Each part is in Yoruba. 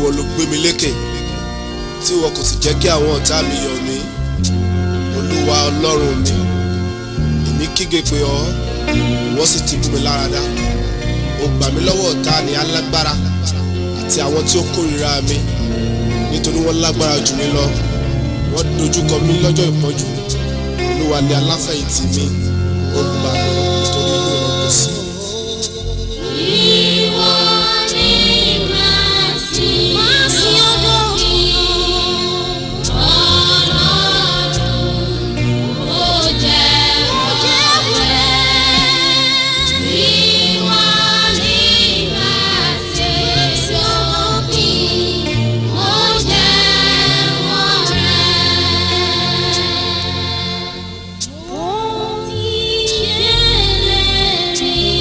ìwọ ló gbé mi lékè tí ìwọ kò sì jẹ́ kí àwọn ọ̀tá mi yọ̀ mí olúwa ọlọ́run mi èmi kígbe pé ọ ìwọ sì ti mú mi láradá o gbà mí lọ́wọ́ ọ̀tá ní alágbára àti àwọn tí ó kórìíra mi nítorí wọ́n lágbára jù mí lọ wọ́n dojúkọ mí lọ́jọ́ ìpọ́njú olúwa ni aláfẹ̀yìntì mi ó gbà mí nítorí inú rẹ̀ kò sí. Ìwọ ni màá sìn. Màá sìn Ọlọ́run. Ọlọ́run ó jẹ́wọ́ rẹ̀. Ìwọ ni màá sìn sópin. Ó jẹ́wọ́ rẹ̀. Mo ti ṣèlérí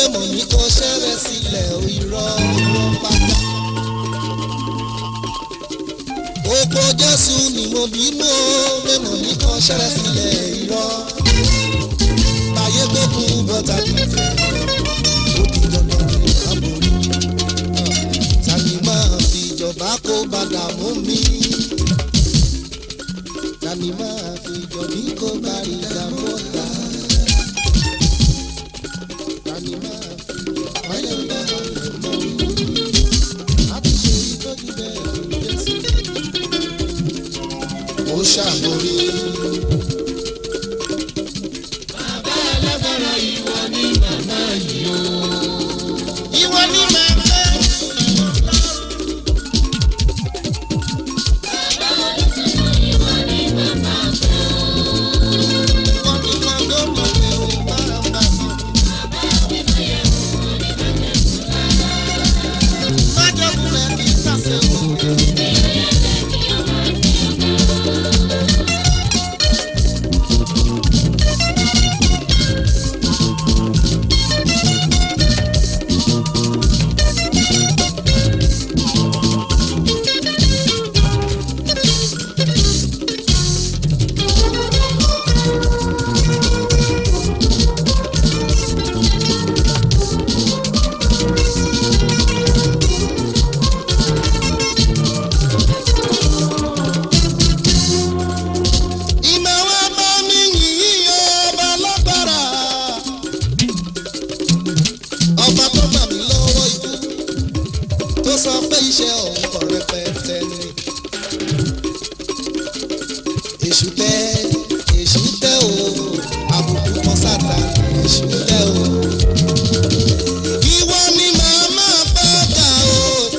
mẹ́mọ̀ ní kò ṣẹ́rẹ́ sílẹ̀ o irọ́ irọ́ pátá. Oko Jésù ni mo bí mú o, mẹ́mọ̀ ní kò ṣẹ́rẹ́ sílẹ̀ irọ́. Báyé gbógun bọ́tà dìtẹ̀, ó di dandan ní àbórí. Tani máa fi ìjọba kó bàdà mú mi? Tani máa fi ìjọba kó bàrí ìdààmú ọ̀tá? Tani máa fi ìjọba yẹn bá ọ̀rẹ́ mọ́ mi? A ti ṣe ìtọ́jú bẹ́ẹ̀ fún Jésù. Ó ṣàmórí. Bàbá alágbára ìwọ ni màmá yìí o. Ìwọ ni màmá ìwọ ni màmá mọ̀ mi ò bá bá mi. Májọ̀kúnlẹ̀ kì í sàṣẹ̀ wò. Ìmọ̀ wa bá mi yìí ọba lágbára. Ọba tó gbà mí lọ́wọ́ ikú tó sọ pé iṣẹ́ òun kọ̀ rẹpẹtẹ ni. Èṣù tẹ́ èṣù tẹ́ o àbùkù kan sáta èṣù tẹ́ o. Ìwọ ni màá máa bá dà o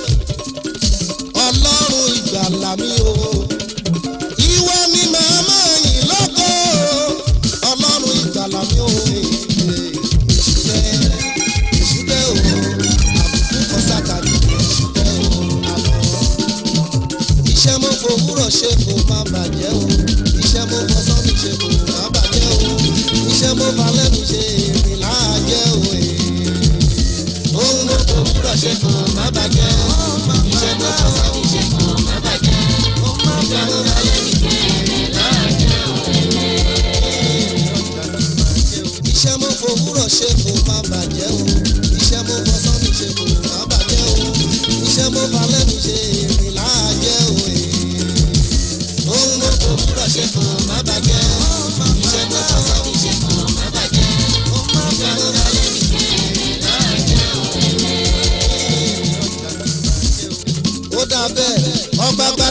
ọlọ́run ìgbàlà mi o ìwọ ni màmá yìí lọ́kọ̀ ọlọ́run ìgbàlà mi ò ìṣúlẹ̀ ìṣúlẹ̀ o àbùkù kan sátani ìṣúlẹ̀ o àlọ́. iṣẹ́ mo fòwúrọ̀ ṣe kò má bàjẹ́ o iṣẹ́ mo fọsán mi ṣe kò má bàjẹ́ o iṣẹ́ mo falẹ́ mi ṣe èrè láàjẹ́ o ohun mo fòwúrọ̀ ṣe kò má bàjẹ́ o iṣẹ́ mo fọsán mi ṣe kò má bàjẹ́ o iṣẹ́ mo falẹ́ mi ṣe èrè láàjẹ́ o. iṣẹ́ mo fòwúrọ̀ ṣe kò má bàjẹ́ o iṣẹ́ mo fọsán mi ṣe kò má bàjẹ́ o iṣẹ́ mo falẹ́ mi ṣe èrè láàjẹ́ o ohun mo fòwúrọ̀ ṣe kò má bàjẹ́ o iṣẹ́ mo fọsán mi ṣe kò má bàjẹ́ o iṣẹ́ mo falẹ́ mi ṣe èrè láàjẹ́ o. ó dà bẹ́ẹ̀ ọgbà gbà